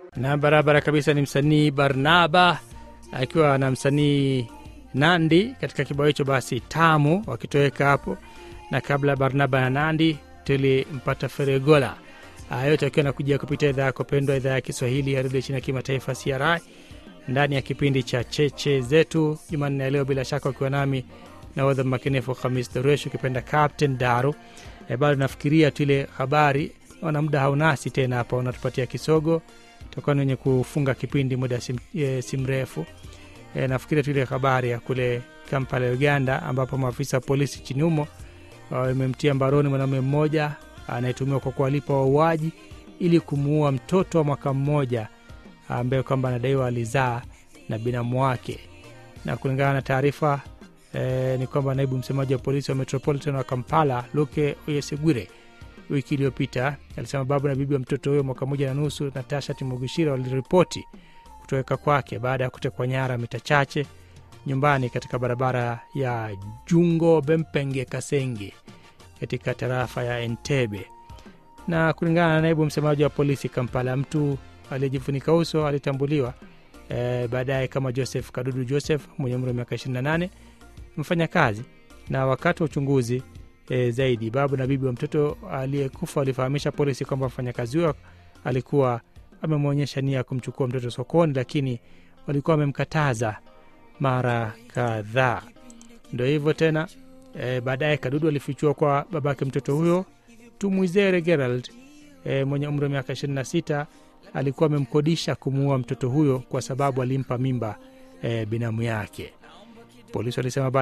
na barabara kabisa ni msanii Barnaba akiwa na msanii Nandi katika kibao hicho, basi tamu wakitoweka hapo, na kabla ya Barnaba na Nandi tulimpata Feregola. Haya yote akiwa nakujia kupitia idhaa yako pendwa, idhaa ya Kiswahili ya redio chini ya kimataifa CRI, ndani ya kipindi cha cheche zetu Jumanne ya leo, bila shaka ukiwa nami nahodha makinifu Hamis Doresh, ukipenda Captain Daru. E, bado nafikiria tu ile habari, naona muda haunasi tena hapa, unatupatia kisogo tutakuwa ni wenye kufunga kipindi muda si, e, si mrefu e, nafikiria tu ile habari ya kule Kampala, Uganda, ambapo maafisa wa polisi nchini humo wamemtia mbaroni mwanaume mmoja anayetumiwa kwa kuwalipa wauaji ili kumuua mtoto wa mwaka mmoja ambaye kwamba anadaiwa alizaa na binamu wake. Na kulingana na taarifa e, ni kwamba naibu msemaji wa polisi wa Metropolitan wa Kampala Luke Oyesigwire wiki iliyopita alisema babu na bibi wa mtoto huyo mwaka moja na nusu Natasha Timugishira waliripoti kutoweka kwake baada ya kutekwa nyara mita chache nyumbani katika barabara ya Jungo Bempenge Kasenge katika tarafa ya Entebbe. Na kulingana na naibu msemaji wa polisi Kampala, mtu aliyejifunika uso alitambuliwa e, baadaye kama Joseph Kadudu Joseph mwenye umri wa miaka 28 mfanyakazi. Na wakati wa uchunguzi e, zaidi babu na bibi wa mtoto aliyekufa walifahamisha polisi kwamba mfanyakazi huyo alikuwa amemwonyesha nia ya kumchukua mtoto sokoni, lakini walikuwa wamemkataza mara kadhaa. Ndo hivyo tena e, baadaye Kadudu alifichua kwa babake mtoto huyo Tumwizere Gerald e, mwenye umri wa miaka 26 alikuwa amemkodisha kumuua mtoto huyo kwa sababu alimpa mimba e, binamu yake. Polisi walisema